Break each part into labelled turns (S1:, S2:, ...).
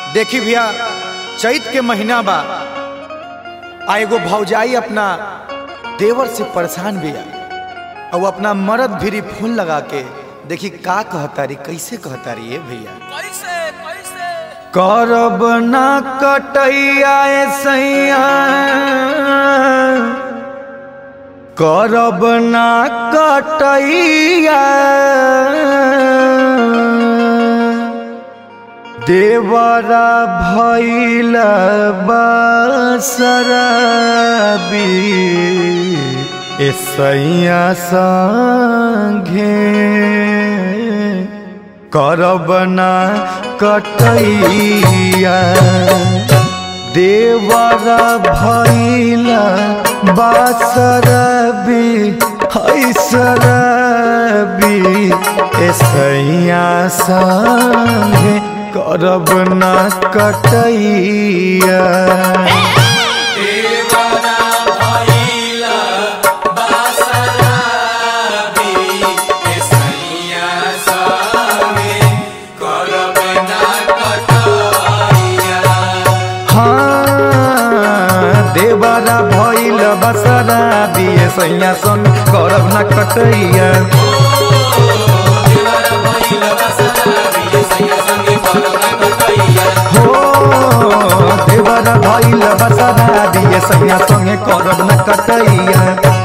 S1: देखी भैया चैत के महीना बा आ एगो भौजाई अपना देवर से परेशान बिया और वो अपना मर्द भिरी फोन लगा के देखी का कहतारी कैसे कहतारी ये भैया
S2: कैसे कैसे
S1: करब ना कटैया ए सैया करब ना कटैया देवरा भैल बसरबी ए सैया संगे करब ना कटैया देवर भैल बासरबी हैसरबी ऐसैया संगे करब ना कटैया हाँ, देवरा भैल बसरा दिए सैया सन करब ना कटैया हो देवरा भैल बसरा दिए सैया संगे करब ना कटैया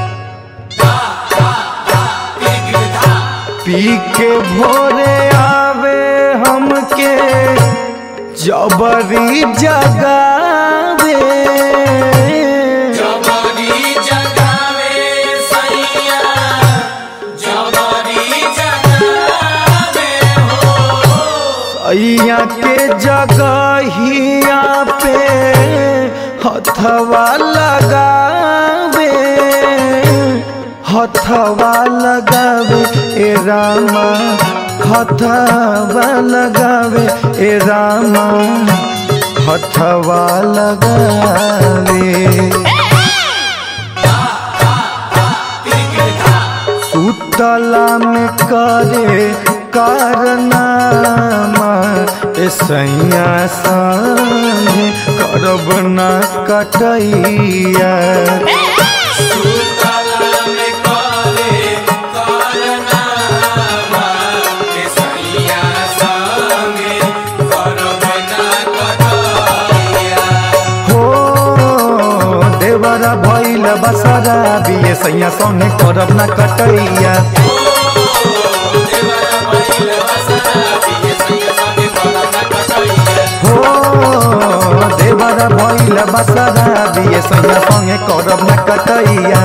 S1: पी के भोरे आवे हमके जबरी जगावे
S2: जबरी जगावे सैया जबरी जगावे
S1: अइया के जगहिया पे हथवा लगावे हथवा लगावे ए रामा हथवा लगावे ए रामा हथवा लगावे सुतला में करे कारनामा ए सैया संगे करब ना कटैया
S2: सुतला में करे कारनामा के सैया संगे करब ना कटैया
S1: हो देवरा भैल बसरा बिये सैया संगे करब ना कटैया हो देवरा भैल बसरा बिये सैया संगे करब ना कटैया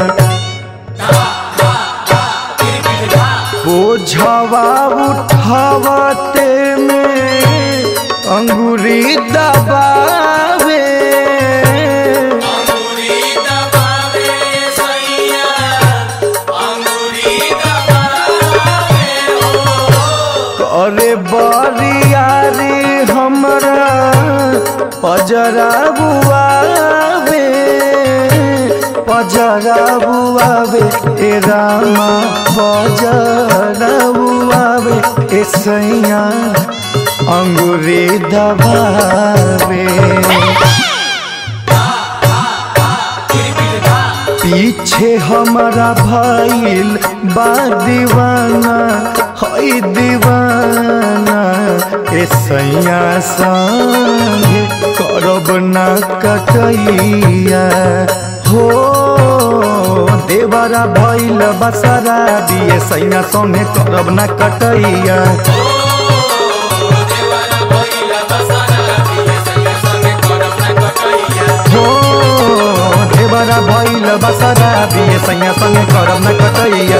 S1: बोझवा उठावते में अंगूरी दबावे
S2: अंगूरी दबावे सैया अंगूरी दबावे
S1: करे बरियारी हमरा पजरा बुआवे पजरा बुआवे ए रामा पजरा बुआवे ए सैया अंगूरी दबावे पीछे हमारा भइल बा दीवाना हई दीवाना ए सैया संगे करब ना कटैया हो देवरा भइल बसरा दिए सैया संगे करब ना कटैया हो देवरा भइल बसरा दिए सैया संगे करब ना कटैया